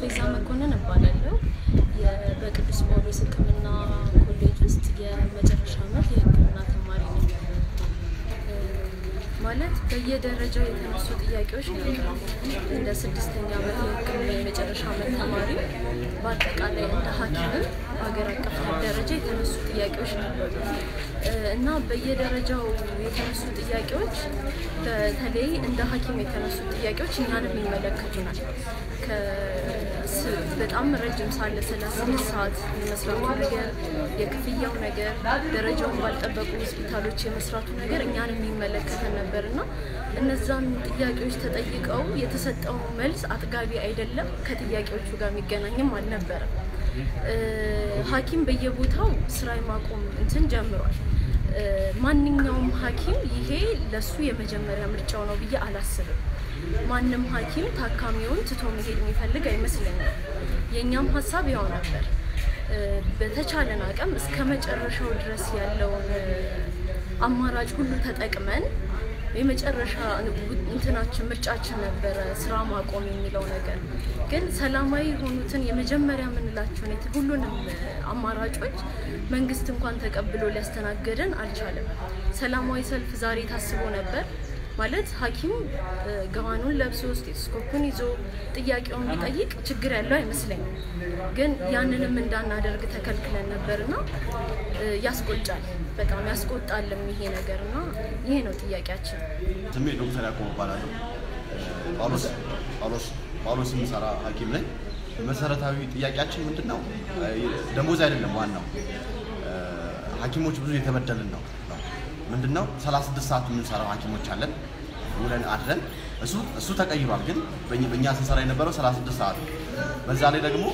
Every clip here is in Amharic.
ቤዛ መኮንን እባላለሁ። የ- በቅዱስ ጳውሎስ ሕክምና ኮሌጅ ውስጥ የመጨረሻ ዓመት የሕክምና ተማሪ ነኝ። እ፣ ማለት በየደረጃው የተነሱ ጥያቄዎች ነበሩ። እንደ ስድስተኛ ዓመት የሕክምና የመጨረሻ ዓመት ተማሪ በአጠቃላይ እንደ ሐኪምም በሀገር አቀፍ ደረጃ የተነሱ ጥያቄዎች ነበሩ እ፣ እና በየደረጃው የተነሱ ጥያቄዎች በተለይ እንደ ሐኪም የተነሱ ጥያቄዎች እኛንም ይመለከቱናል። ከስ- በጣም ረጅም ሳለ ስለ ስድስት ሰዓት የመስራቱ ነገር፣ የክፍያው ነገር፣ ደረጃውን ባልጠበቁ ሆስፒታሎች የመስራቱ ነገር እኛንም የሚመለከተን ነበር እና እነዛን ጥያቄዎች ተጠይቀው የተሰጠው መልስ አጥጋቢ አይደለም፣ ከጥያቄዎቹ ጋር የሚገናኝም አልነበረም። እ፣ ሐኪም በየቦታው ስራ የማቆም እንትን ጀምሯል። እ፣ ማንኛውም ሐኪም ይሄ ለሱ የመጀመሪያ ምርጫው ነው ብዬ አላስብም። ማንም ሐኪም ታካሚውን ትቶ መሄድ የሚፈልግ አይመስለኝም። የእኛም ሀሳብ ያው ነበር። እ፣ በተቻለን አቅም እስከ መጨረሻው ድረስ ያለውን እ፣ አማራጭ ሁሉ ተጠቅመን የመጨረሻ እንትናችን ምርጫችን ነበረ ስራ ማቆም የሚለው ነገር። ግን ሰላማዊ የሆኑትን የመጀመሪያ የምንላቸውን የት- ሁሉንም አማራጮች መንግስት እንኳን ተቀብሎ ሊያስተናግደን አልቻለም። ሰላማዊ ሰልፍ ዛሬ ታስቦ ነበር ማለት ሐኪም እ፣ ገዋኑን ለብሶ ስቴቶስኮፑን ይዞ ጥያቄውን ቢጠይቅ ችግር ያለው አይመስለኝም። ግን ያንንም እንዳናደርግ ተከልክለን ነበርና እ፣ ያስቆጫል፣ በጣም ያስቆጣልም ይሄ ነገርና ይሄ ነው ጥያቄያችን። ስሜ ዶክተር ያዕቆብ እባላለሁ። ጳውሎስ ጳውሎስ ጳውሎስ የምሰራ ሐኪም ነኝ። መሰረታዊ ጥያቄያችን ምንድን ነው? ደሞዝ አይደለም ዋናው። ሐኪሞች ብዙ የተበደልን ነው ነው ምንድን ነው 36 ሰዓት የምንሰራው ሐኪሞች አለን ውለን አድረን እሱ እሱ ተቀይሯል። ግን በእኛ- በእኛ ስንሰራ የነበረው 36 ሰዓት ነው። በዛ ላይ ደግሞ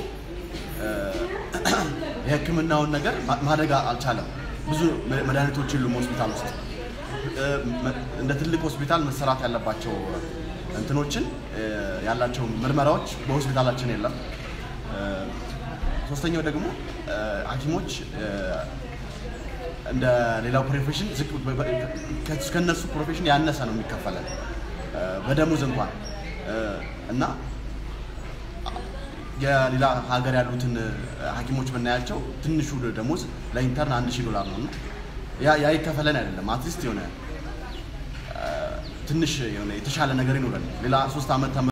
የሕክምናውን ነገር ማ- ማደግ አልቻለም። ብዙ መ- መድኃኒቶች የሉም ሆስፒታል ውስጥ እ፣ መ- እንደ ትልቅ ሆስፒታል መሰራት ያለባቸው እንትኖችን እ፣ ያላቸው ምርመራዎች በሆስፒታላችን የለም። እ፣ ሶስተኛው ደግሞ እ፣ ሐኪሞች እ፣ እንደ ሌላው ፕሮፌሽን ዝቅ በ- በ- ከ- ከእነሱ ፕሮፌሽን ያነሰ ነው የሚከፈለን እ፣ በደሞዝ እንኳን እ፣ እና የሌላ ሀገር ያሉትን እ፣ ሐኪሞች ብናያቸው ትንሹ ደሞዝ ለኢንተርን አንድ ሺህ ዶላር ነው እና ያ ያ ይከፈለን አይደለም። አትሊስት የሆነ እ፣ ትንሽ የሆነ የተሻለ ነገር ይኖረን ሌላ ሶስት ዓመት ተመ